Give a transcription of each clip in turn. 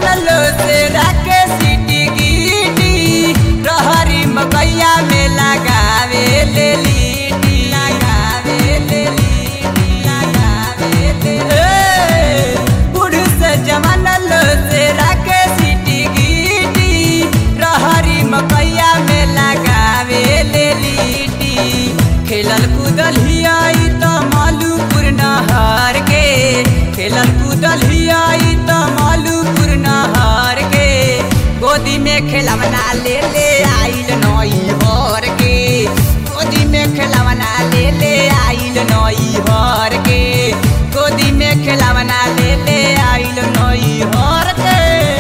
लो से राके सीटी गीटी रहरी मकैया में लगावे ले लीटी लगावे ले लीटी लगावे ले ए, बूढ़ से जवान लो से राके सीटी गीटी रहरी मकैया में लगावे ले लीटी खेलल कूदल हियाई त मालूपुर नहर के खेलल कूदल हियाई त मालूपुर नहर के गोदी में खेलवना ले ले आइल नई हर के गोदी में खेलवना ले ले आइल नई हर के गोदी में खेलवना ले ले आइल नई हर के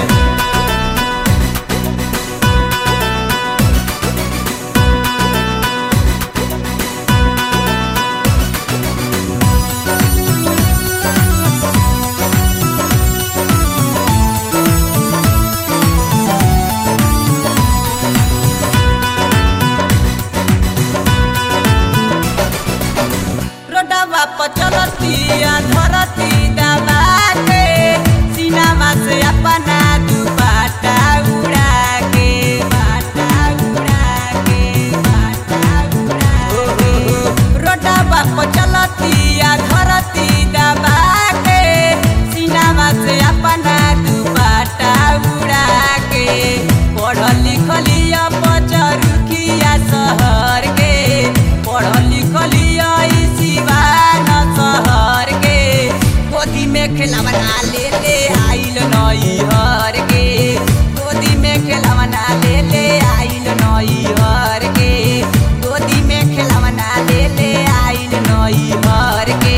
रोडवा पर चलतिया धरती दबा के सीनामा से अपना दुपट्टा उड़ा के बाटा उड़ा के बाटा उड़ा के रोडवा पर चलतिया धरती दबा के सीनामा से अपना दुपट्टा उड़ा के पढ़ल लिखलिया पचरुखिया शहर के पढ़ल लिखलिया ई सिवान शहर के गोदी में खेलवना ले ले आइल नई हर के गोदी में खेलवना ले ले आइल नई हर के गोदी में खेलवना ले ले आइल नई हर के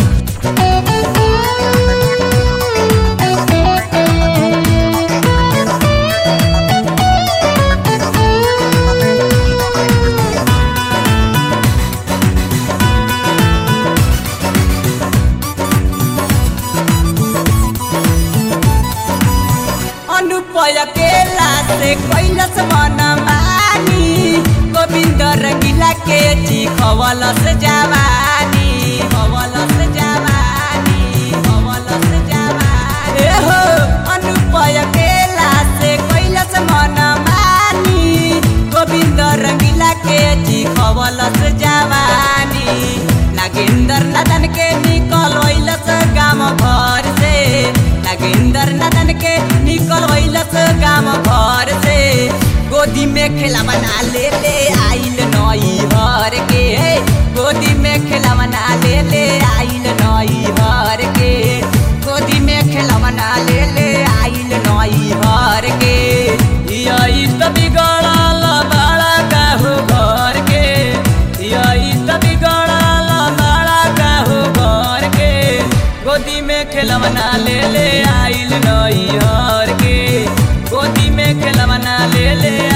अनुपय केला से कैलस मन मानी गोविंद रंगीला के जी खवलस जवानी खवलस जवानी खवलस जवानी ए हो अनुपय केला से कैलस मन मानी गोविंद रंगीला के जी खवलस जवानी नागेंद्र नदन के निकल वैलस गाम घर से नागेंद्र नदन के निकल वैलस गाम घर से गोदी में खेला बना ले ले आइल नई हर के गोदी में खेला बना ले ले आइल नई हर के गोदी में खेला बना ले ले आइल नई हर के यही तो बिगड़ल बड़ा काहू घर के यही तो बिगड़ल बड़ा काहू घर के गोदी में खेलवना ले ले आइल नई हर के गोदी में खेलवना ले ले